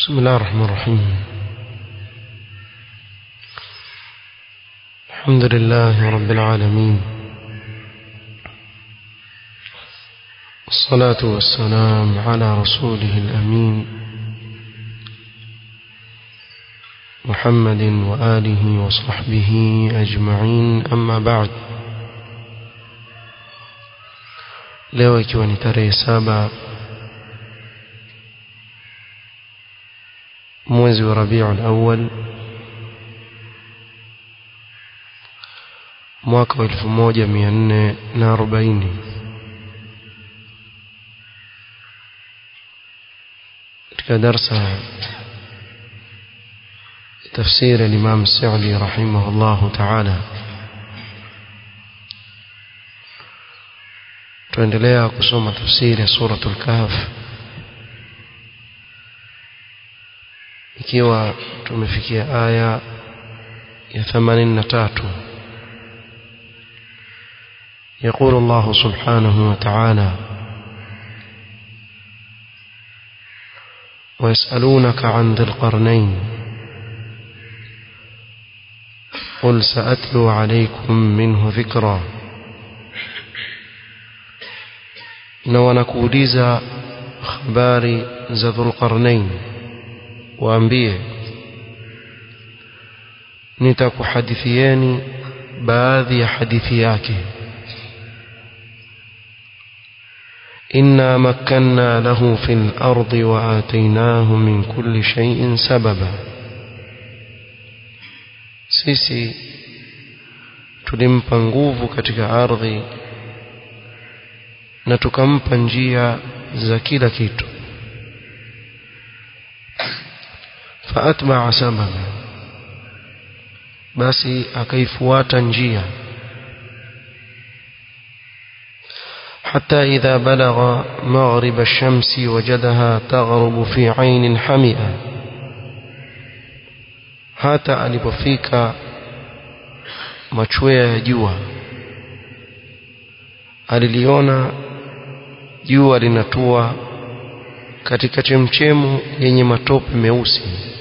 بسم الله الرحمن الرحيم الحمد لله رب العالمين الصلاة والسلام على رسوله الأمين محمد وآله وصحبه أجمعين أما بعد leo ikiwa ni tarehe saba mwezi wa Rabiul Awwal mwaka wa 1440 katika darsa تفسير الإمام السعدي رحمه الله تعالى tuendelea kusoma tafsiri ya suratul kahf ikiwa tumefikia aya ya 83 يقول الله سبحانه وتعالى ويسألونك عن ذي القرنين قل سأتلو عليكم منه ذكرًا na wanakuuliza habari za Dhulqarnain waambie nitakuhadithieni baadhi ya hadithi yake إنا مكنا له في الأرض وآتيناه من كل شيء سببا sisi tulimpa nguvu katika ardhi na tukampa njia za kila kitu faatbaa sababa basi akaifuata njia حتى إذا بلغ مغرب الشمس وجدها تغرب في عين حمئة hata alipofika machwea ya jua aliliona jua linatua katika chemchemu yenye matope meusi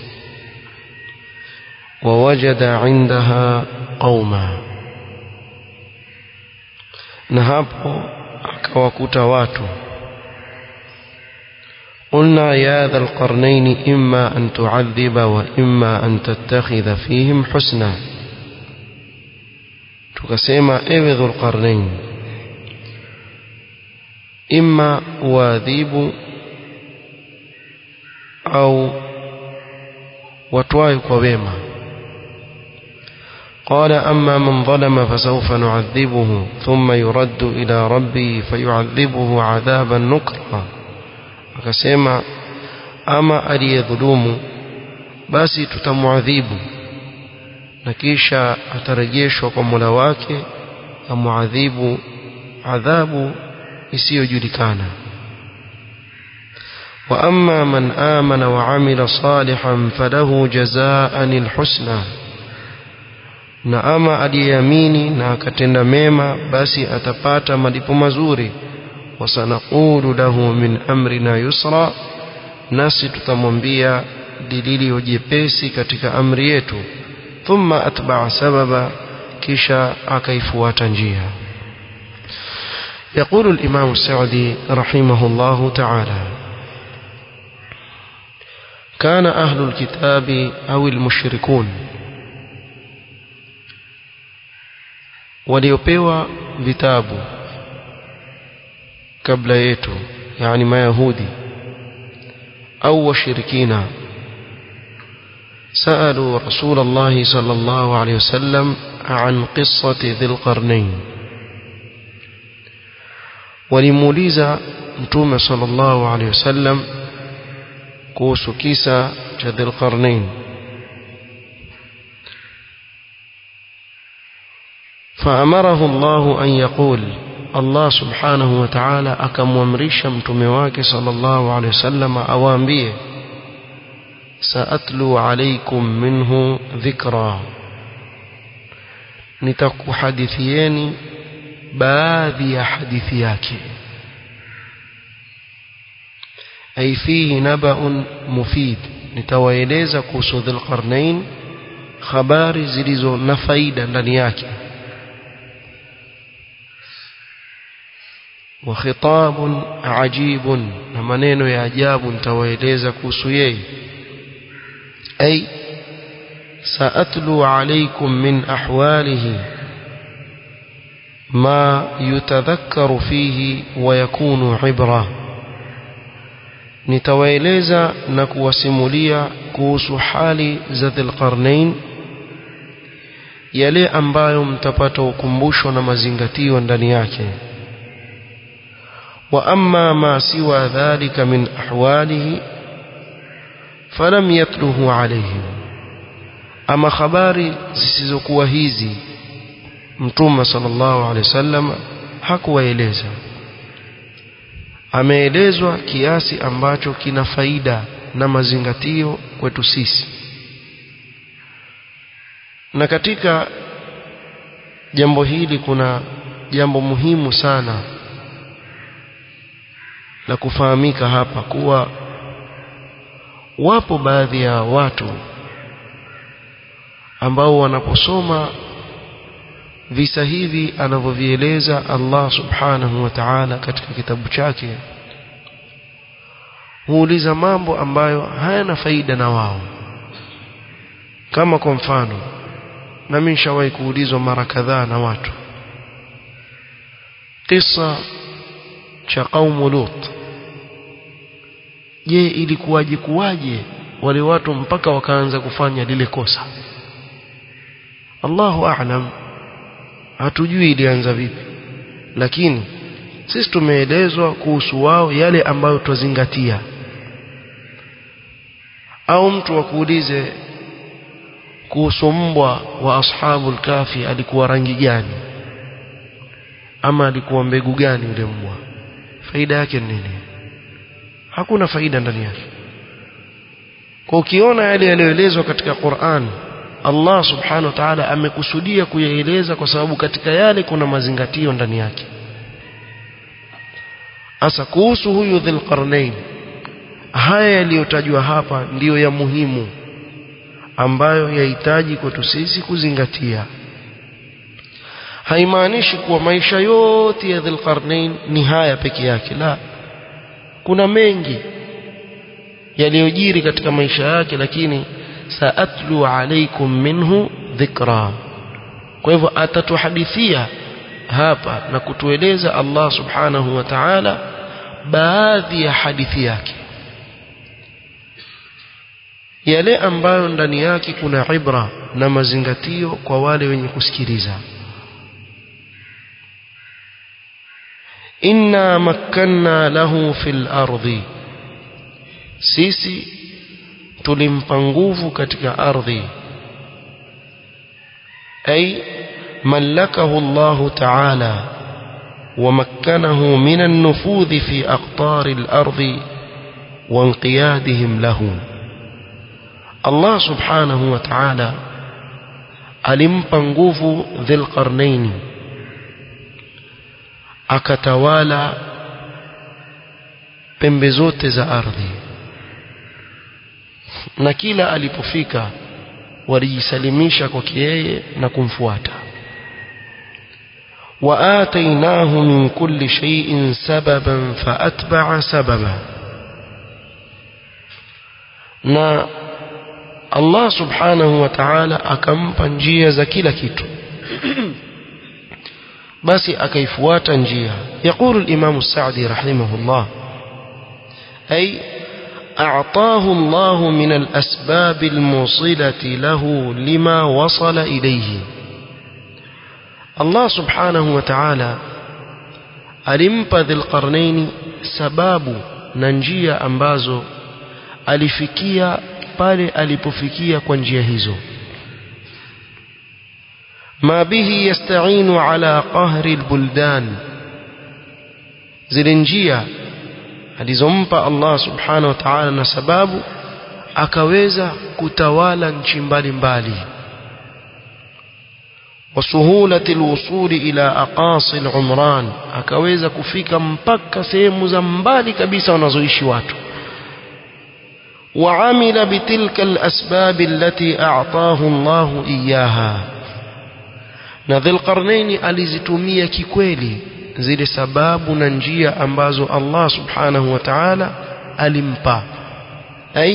wawajada indaha qauma na hapo akawakuta watu قلنا يا ذا القرنين إما أن تعذب وإما أن تتخذ فيهم حسنا تكسيما إذ ذو القرنين إما واذيب أو وتواي كويما قال أما من ظلم فسوف نعذبه ثم يرد إلى ربه فيعذبه عذابا نكرا akasema ama aliyedhulumu basi tutamuadhibu na kisha atarejeshwa kwa Mola wake amuadhibu adhabu isiyojulikana wa amma man amana wa amila salihan falahu jazaan alhusna na ama aliyeamini na akatenda mema basi atapata malipo mazuri wasanaqulu lahu min amrina yusra nasi tutamwambia dilili jepesi katika amri yetu thumma atba'a sababa kisha akaifuata njia يقول الإمام السعدي رحمه الله تعالى كان أهل الكتاب أو المشركون waliopewa vitabu kabla yetu yani mayahudi au washirikina سألوا رسول الله صلى الله عليه وسلم عن قصة ذي القرنين ولموليزا متوم صلى الله عليه وسلم كوس كيسا ذي القرنين فأمره الله أن يقول Allah subhanahu wa ta'ala akamwamrisha mtume wake sallallahu alaihi wasallam awaambie saatlu alaykum minhu dhikra nitakuhadithieni baadhi ya hadithi yake ay fihi naba'un mufid nitawaeleza kuhusu dhulqarnain habari zilizo na faida ndani yake wa khitabun ajibun na maneno ya ajabu nitawaeleza kuhusu yeye ay سأتلو عليكم من أحواله ما يتذكر فيه ويكون عبرة nitawaeleza na kuwasimulia kuhusu hali za dhilqarnain yale ambayo mtapata ukumbusho na mazingatio ndani yake wa amma ma siwa dhalika min ahwalihi falam yatluhu alayhim ama habari zisizokuwa hizi mtume sallallahu alaihi wasallam hakuwaeleza ameelezwa kiasi ambacho kina faida na mazingatio kwetu sisi na katika jambo hili kuna jambo muhimu sana la kufahamika hapa kuwa wapo baadhi ya watu ambao wanaposoma visa hivi anavyovieleza Allah subhanahu wa ta'ala katika kitabu chake huuliza mambo ambayo hayana faida na wao kama kwa mfano na mimi nishawahi kuulizwa mara kadhaa na watu kisa cha kaumu Lut je ilikuwaje kuwaje wale watu mpaka wakaanza kufanya lile kosa Allahu a'lam hatujui ilianza vipi lakini sisi tumeelezwa kuhusu wao yale ambayo twazingatia au mtu akuulize kuhusu mbwa wa ashabul kafi alikuwa rangi gani ama alikuwa mbegu gani yule mbwa faida yake ni nini hakuna faida ndani yake kwa ukiona yale yaliyoelezwa katika Qur'an Allah subhanahu wa ta'ala amekusudia kuyaeleza kwa sababu katika yale kuna mazingatio ndani yake Asa kuhusu huyu Dhulqarnain haya yaliyotajwa hapa ndiyo ya muhimu ambayo yahitaji kwetu sisi kuzingatia haimaanishi kuwa maisha yote ya Dhulqarnain ni haya peke yake la kuna mengi yaliyojiri katika maisha yake lakini saatlu alaikum minhu dhikra kwa hivyo atatuhadithia hapa na kutueleza Allah subhanahu wa ta'ala baadhi ya hadithi yake yale ambayo ndani yake kuna ibra na mazingatio kwa wale wenye kusikiliza inna makkanna lahu fil ardi sisi tulimpa nguvu katika ardhi ay ملكه الله تعالى ومكنه من النفوذ في أقطار الأرض وانقيادهم له الله سبحانه وتعالى alimpa nguvu dhilqarnaini akatawala pembe zote za ardhi na kila alipofika walijisalimisha kwake yeye na kumfuata وآتيناه من كل شيء سببا فأتبع سببا na Allah subhanahu wa ta'ala akampa njia za kila kitu basi akaifuata njia يقول الإمام السعدي رحمه الله أي أعطاه الله من الأسباب الموصلة له لما وصل إليه Allah subhanahu wa ta'ala alimpa dhilqarnaini sababu na njia ambazo alifikia pale alipofikia kwa njia hizo ma bihi yasta'inu ala qahri albuldan zile njia alizompa Allah subhanahu wa ta'ala na sababu akaweza kutawala nchi mbalimbali وسهولة الوصول إلى أقاصي العمران akaweza kufika mpaka sehemu za mbali kabisa wanazoishi watu وعمل بتلك الأسباب التي أعطاه الله إياها na dhilqarnaini alizitumia kikweli zile sababu na njia ambazo Allah subhanahu wa ta'ala alimpa ay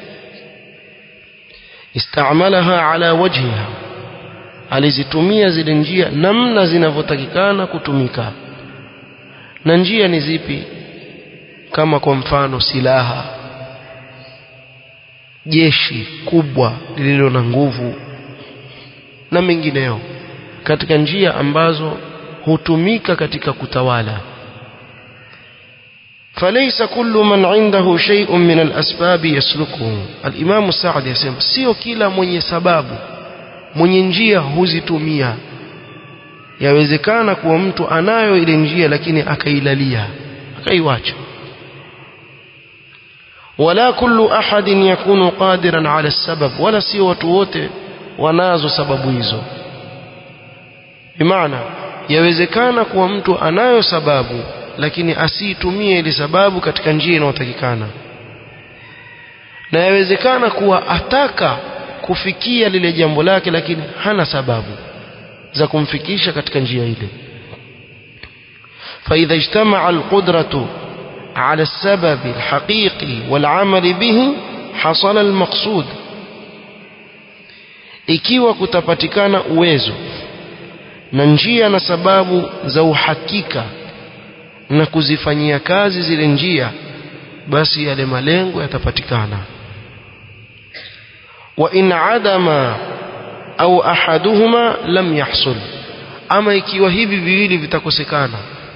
istamalaha ala wajhiha alizitumia zile njia namna zinavyotakikana kutumika na njia ni zipi kama kwa mfano silaha jeshi kubwa lililo na nguvu na mengineo katika njia ambazo hutumika katika kutawala فليس كل من عنده شيء من الأسباب يسلكه الإمام السعد يسمى sio kila mwenye sababu mwenye njia huzitumia yawezekana kuwa mtu anayo ile njia lakini akailalia akaiwacha wala kullu ahadin yakunu qadiran ala sabab wala sio watu wote wanazo sababu hizo bimaana yawezekana kuwa mtu anayo sababu lakini asiitumie ile sababu katika njia inayotakikana na yawezekana kuwa ataka kufikia lile jambo lake lakini hana sababu za kumfikisha katika njia ile فإذا اجتمع القدرة على السبب الحقيقي والعمل به حصل المقصود ikiwa kutapatikana uwezo na njia na sababu za uhakika na kuzifanyia kazi zile njia basi yale malengo yatapatikana wa in adama au ahaduhuma lam yahsul ama ikiwa hivi viwili vitakosekana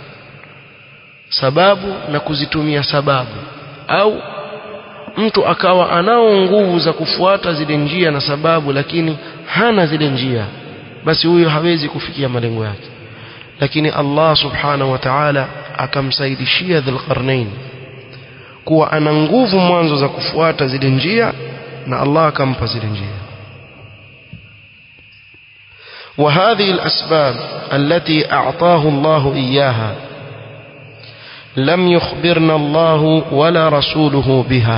sababu na kuzitumia sababu au mtu akawa anao nguvu za kufuata zile njia na sababu lakini hana zile njia basi huyo hawezi kufikia malengo yake lakini Allah subhanahu wa ta'ala akamsaidishia Dhulqarnain kuwa ana nguvu mwanzo za kufuata zile njia na Allah akampa zile njia وهذه الأسباب التي أعطاه الله إياها لم يخبرنا الله ولا رسوله بها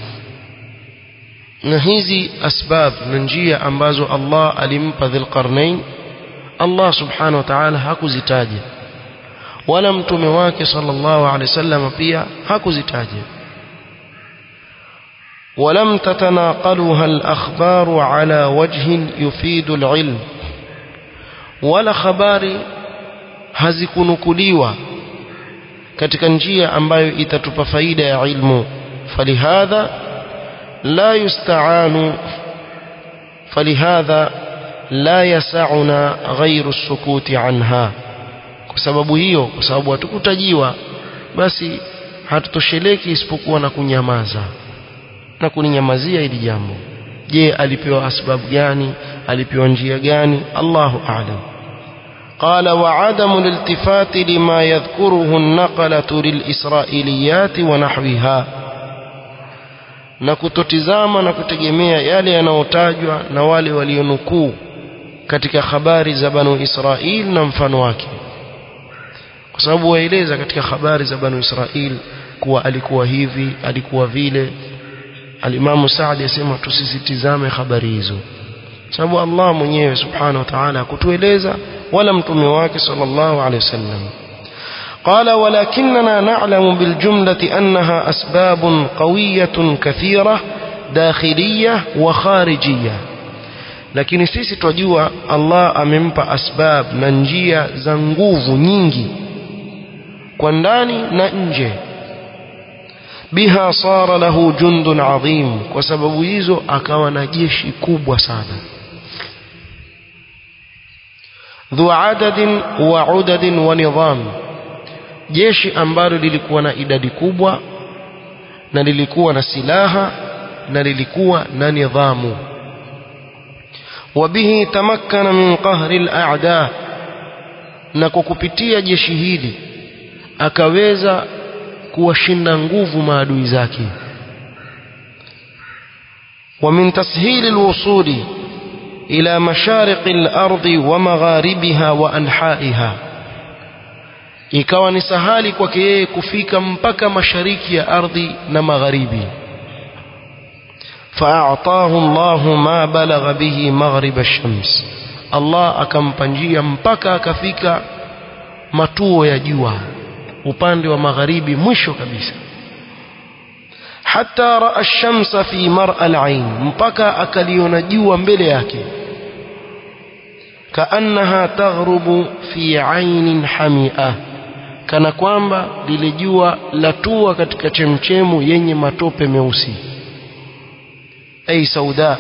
na hizi asbab na njia ambazo Allah alimpa Dhulqarnain Allah subhanahu wa ta'ala hakuzitaja wala mtume wake sallallahu alaihi wasallam pia hakuzitaja ولم تتناقلها الأخبار على وجه يفيد العلم ولا خباري hazikunukuliwa katika njia ambayo itatupa faida ya ilmu falihadha la yusta'anu falihadha la yasa'una ghairu sukuti anha kwa sababu hiyo kwa sababu hatukutajiwa basi hatutosheleki isipokuwa na kunyamaza na kuninyamazia hili jambo je alipewa asbabu gani alipewa njia gani Allahu a'lam قال وعدم الالتفات لما يذكره النقلة للإسرائيليات ونحوها na kutotizama na kutegemea yale yanayotajwa na wale walionukuu katika habari za banu Israil na mfano wake kwa sababu waeleza katika habari za banu Israil kuwa alikuwa hivi alikuwa vile alimamu Saadi asema tusisitizame habari hizo sababu Allah mwenyewe subhanahu wa ta'ala kutueleza wala mtume wake sallallahu alaihi wasallam قال ولكننا نعلم بالجملة أنها أسباب قوية كثيرة داخلية وخارجية lakini sisi twajua Allah amempa asbab na njia za nguvu nyingi kwa ndani na nje biha sara lahu jundun adhim kwa sababu hizo akawa na jeshi kubwa sana dhu adadin wa udadin wa nidham jeshi ambalo lilikuwa na idadi kubwa na lilikuwa na silaha na lilikuwa na nidhamu wabihi tamakkana min qahri al-a'da na kwa kupitia jeshi hili akaweza kuwashinda nguvu maadui zake ومن تسهيل الوصول إلى مشارق الأرض ومغاربها وأنحائها ikawa ni sahali kwake yeye kufika mpaka mashariki ya ardhi na magharibi فأعطاه الله ما بلغ به مغرب الشمس الله akampa njia mpaka akafika matuo ya jua upande wa magharibi mwisho kabisa حتى راى الشمس في مرأى العين mpaka akaliona jua mbele yake kaannaha taghrubu fi ainin hamia kana kwamba lile jua latua katika chemchemu yenye matope meusi ay sauda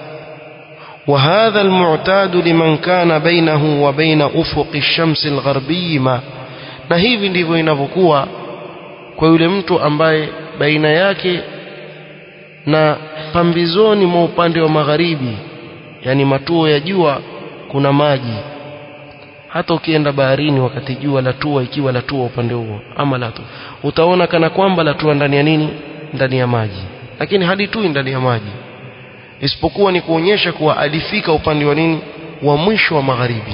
وهذا المعتاد لمن كان بينه وبين أفق الشمس الغربي ما na hivi ndivyo inavyokuwa kwa yule mtu ambaye baina yake na pambizoni mwa upande wa magharibi yani matuo ya jua kuna maji hata ukienda baharini wakati jua latua ikiwa latua upande huo ama latu utaona kana kwamba latua ndani ya nini ndani ya maji lakini halitui ndani ya maji isipokuwa ni kuonyesha kuwa alifika upande wa nini wa mwisho wa magharibi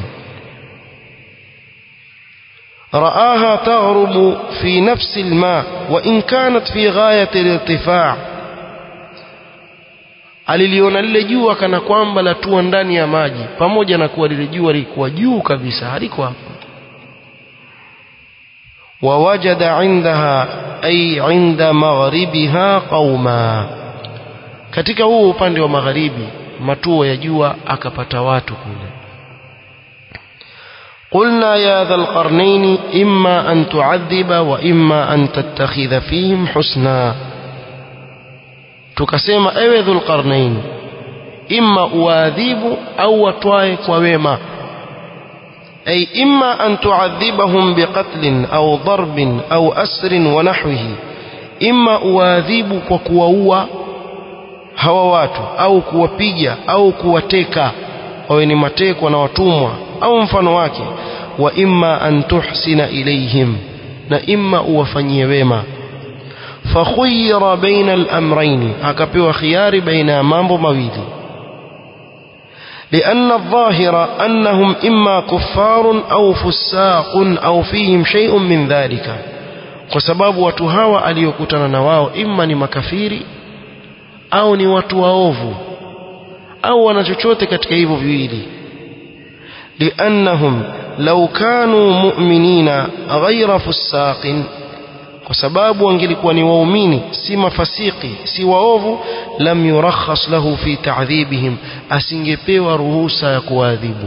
رآها تغرب في نفس الماء وإن كانت في غاية الارتفاع aliliona lile jua kana kwamba latua ndani ya maji pamoja na kuwa lile jua lilikuwa juu kabisa haliko hapo wawajada indaha ay inda maghribiha qauma katika huu upande wa magharibi matuo ya jua akapata watu kule قلنا يا ذا القرنين إما أن تعذب وإما أن تتخذ فيهم حسنا tukasema ewe dhulqarnain imma uadhibu au watwae kwa wema ay imma an tuadhibahum biqatlin au darbin au asrin wa nahwihi imma uadhibu kwa kuwaua hawa watu au kuwapiga au kuwateka wawe ni matekwa na watumwa au mfano wake wa imma an tuhsina ilayhim na imma uwafanyie wema فخير بين الأمرين akapewa khiyari baina ya mambo mawili لأن الظاهر أنهم إما كفار أو فساق أو فيهم شيء من ذلك kwa sababu watu hawa aliokutana na wao imma ni makafiri au ni watu waovu au wana chochote katika hivyo viwili liannahum law kanu mu'minina ghayra fusaqin kwa sababu wangelikuwa ni waumini si mafasiki si waovu lam yurakhas lahu fi ta'dhibihim asingepewa ruhusa ya kuadhibu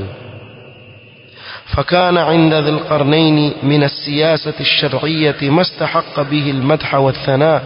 فكان عند ذي القرنين من السياسة الشرعية ما استحق به المدح والثناء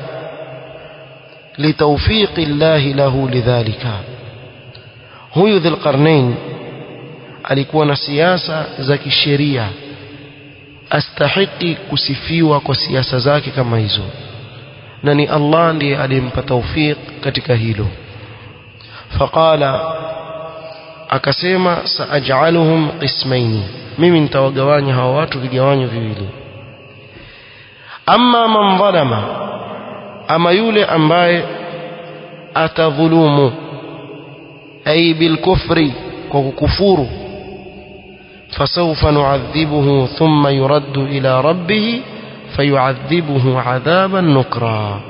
لتوفيق الله له لذلك هو ذي القرنين alikuwa na siasa za kisheria astahiki kusifiwa kwa siasa zake kama hizo na ni Allah ndiye aliyempa tawfiq katika hilo faqala akasema saaj'aluhum qismaini mimi nitawagawanya hawa watu vigawanyo viwili amma man dhalama ama yule ambaye atadhulumu ay bilkufri kwa kukufuru فسوف نعذبه ثم يرد إلى ربه فيعذبه عذابا نكرا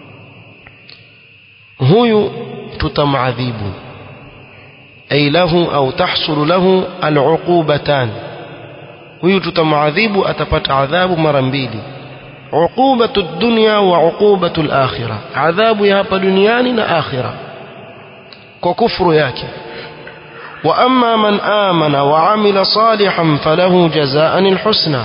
هو تتمعذب أي له أو تحصل له العقوبتان هو تتمعذب أتبت عذاب مرنبيلي عقوبة الدنيا وعقوبة الآخرة عذاب يهب دنيان آخرة وكفر ياكي وأما من آمن وعمل صالحا فله جزاء الحسنى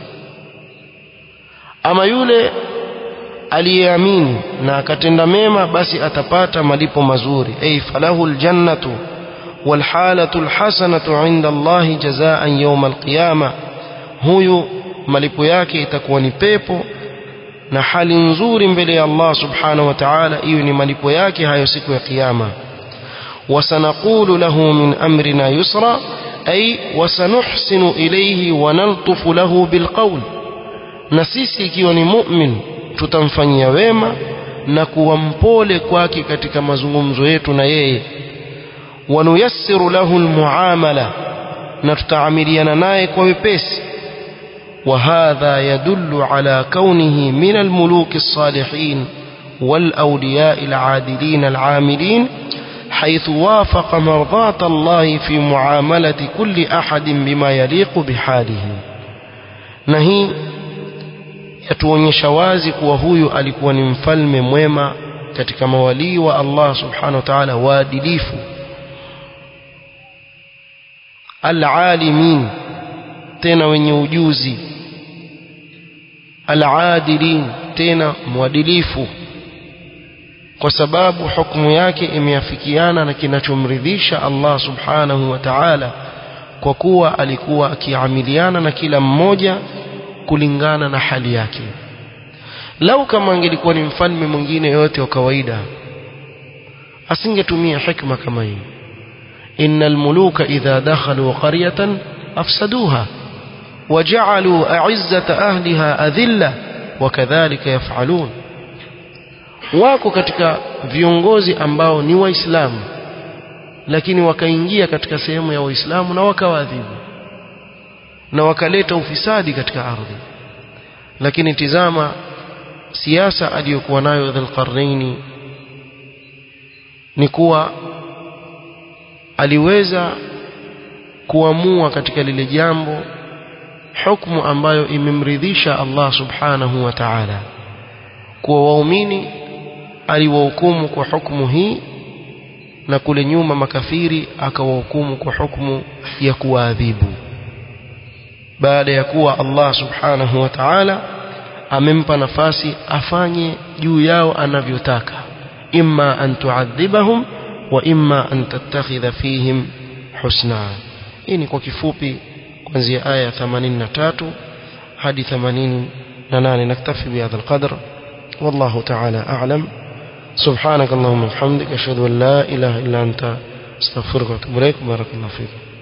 أما يولي aliyeamini na akatenda mema basi atapata malipo mazuri ay falahu aljannatu walhalatu alhasanatu inda Allahi jazaan yawm alqiyama huyu malipo yake itakuwa ni pepo na hali nzuri mbele ya Allah subhanahu wa ta'ala hiyo ni malipo yake hayo siku ya kiyama وسنقول له من أمرنا يسرا أي وسنحسن إليه ونلطف له بالقول نسيسي ikiwa ni mu'min tutamfanyia wema na kuwa mpole kwake katika mazungumzo yetu na yeye wanuyassiru lahu almuamala na tutaamiliana naye kwa wepesi وهذا يدل على كونه من الملوك الصالحين والأولياء العادلين العاملين حيث وافق مرضاة الله في معاملة كل أحد بما يليق بحاله نهي yatuonyesha wazi kuwa huyu alikuwa ni mfalme mwema katika mawalii wa Allah subhanahu wa ta'ala waadilifu alalimin tena wenye ujuzi aladilin tena mwadilifu kwa sababu hukumu yake imeafikiana na kinachomridhisha Allah subhanahu wa ta'ala kwa kuwa alikuwa akiamiliana na kila mmoja kulingana na hali yake lau kama angelikuwa ni mfalme mwingine yote wa kawaida asingetumia hikma kama hii innal muluka idha dakhalu qaryatan afsaduha waja'alu a'izzata ahliha adhilla wakadhalika yaf'alun wako katika viongozi ambao ni waislamu lakini wakaingia katika sehemu ya waislamu na wakawadhibu na wakaleta ufisadi katika ardhi lakini tizama siasa aliyokuwa nayo Dhulqarnaini ni kuwa aliweza kuamua katika lile jambo hukumu ambayo imemridhisha Allah subhanahu wa ta'ala kuwa waumini aliwahukumu kwa hukumu hii na kule nyuma makafiri akawahukumu kwa hukumu ya kuwaadhibu baada ya kuwa Allah subhanahu wa ta'ala amempa nafasi afanye juu yao anavyotaka imma an tuadhibahum wa imma an tattakhidha fihim husna hii ni kwa kifupi kuanzia aya 83 hadi 88 naktafi bihadha alqadr والله تعالى أعلم سبحانك اللهم وبحمدك أشهد أن لا إله إلا أنت استغفرك وأتوب إليك بارك الله فيكم